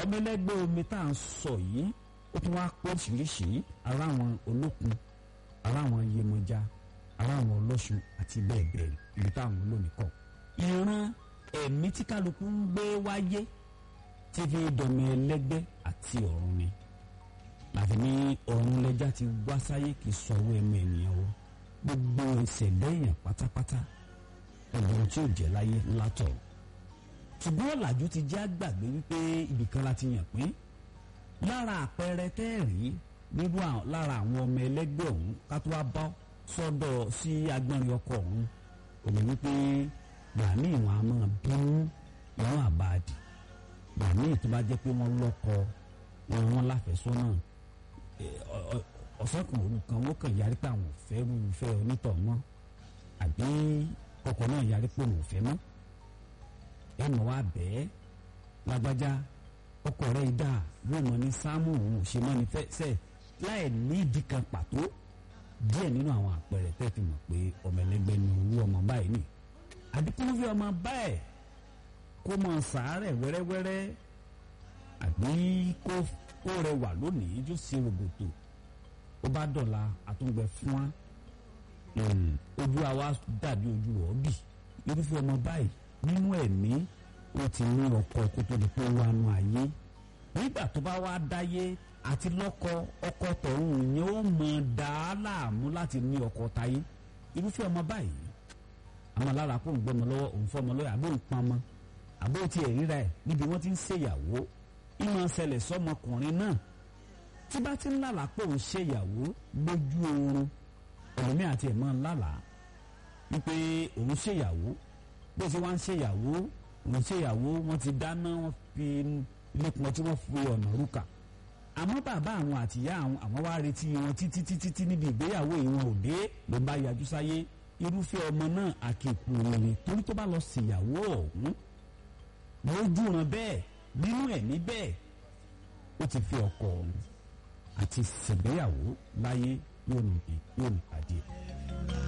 ọmọ ẹlẹ́gbẹ́ omi tá à ń sọ yìí ó tún wá pọ̀ oríṣiríṣi ara àwọn olókun ara àwọn iyemọja ara àwọn ọlọ́sùn àti bẹ́ẹ̀ bẹ́ẹ̀ ibi táwọn olómi kọ̀. ìran ẹ̀mí tí kálukú ń gbé wáyé tí fi dọ̀mọ ẹlẹ́gbẹ́ àti ọ̀run ni láti ní ọ̀run lẹ́jà ti wá sáyé kì í sọ̀wọ́ ẹ̀mọ ènìyàn o gbogbo ìṣẹ̀lẹ̀ èèyàn pátápátá ẹ̀gbọ́n tí ò jẹ́ láyé látọ̀ ṣùgbọ́n ọ̀làjú ti jẹ́ àgbàgbé wípé ibìkan la ti yàn pín lára àpẹẹrẹ tẹ́ẹ̀rí nínú lára àwọn ọmọ ẹlẹ́gbẹ́ ọ̀hún ká tó wá bọ́ sọ́dọ̀ sí agbọ́nrin ọkọ̀ ọ̀hún òní wípé gbàmí ìwọ̀n a máa bínú ìwọ̀n àbáàdì gbàmí tó bá jẹ́ pé wọ́n lọ́kọ wọn wọn láfẹ̀sọ́nà ọ̀sán kan òru kan wọ́n kàn yarí pé àwọn ò fẹ́ rúfẹ́ onítọ̀ mọ́ àbí ọkọ̀ náà yarí pé òun ò fẹ́ mọ́ ẹnu wa bẹ́ẹ̀ lágbájá ọkọ rẹ̀ dà yóò mọ ní sáàmù òun ò ṣe mọ́ ní fẹ́sẹ̀ láì ní ìdí kan pàtó díẹ̀ nínú àwọn àpẹẹrẹ tẹ́ fi mọ̀ pé ọmọ ẹlẹgbẹ́ ni owó ọmọ báyìí nì àdìpọ́n fi ọmọ báyìí kó mọ sàárẹ̀ wẹ́rẹ́wẹ́rẹ́ àbí kó kó rẹwà lónìí jó ṣe rògbòtò ó bá dọ̀la àtúngbẹ fún wa ojú àwa dàbí ojú ọ̀bì irúfẹ́ ọmọ báyìí nínú ẹ̀mí ó ti ní ọkọ kó tó di pé ó wà nù ayé nígbà tó bá wá dáyé àti lọ́kọ ọkọ tọ̀hún yẹn ó mọ̀ dá láàmú láti ní ọkọ táyé irúfẹ́ ọmọ báyìí àwọn alára kó ń gbọ́mọ lọ́wọ́ òun fọ́mọ lọ́wọ́ àbó ń pọn ọmọ àbó ti ẹ̀ ríra ẹ̀ níbi wọ́n ti ń ṣèyàwó ìmọ̀ ṣẹlẹ̀ sọmọkùnrin náà tí bá ti ń lálàá pé òun ṣèyàwó lójú oorun ẹ̀mí àti ẹ̀mọ́ ńlálàá wípé òun ṣèyàwó bó ṣe wá ń ṣèyàwó òun ṣèyàwó wọ́n ti dáná wọ́n fi ilé pọn tí wọ́n fi ọ̀nà rúkà àmọ́ bàbá àwọn àtìyá àwọn àwọn wá retí wọn títí títí tí níbi ìgbéyàwó ìwọn òde ló bá yájú sáyé irúfẹ́ ọmọ náà àkèkù rere torí tó bá lọ ṣèyàwó ọ̀hún lójú ran bẹ́ẹ̀ nínú ẹ̀mí bẹ́ẹ̀ ó ti fi ọkọ ọ̀hún àti ṣègbéyàwó láyé yóò ní yóò ní pàdé.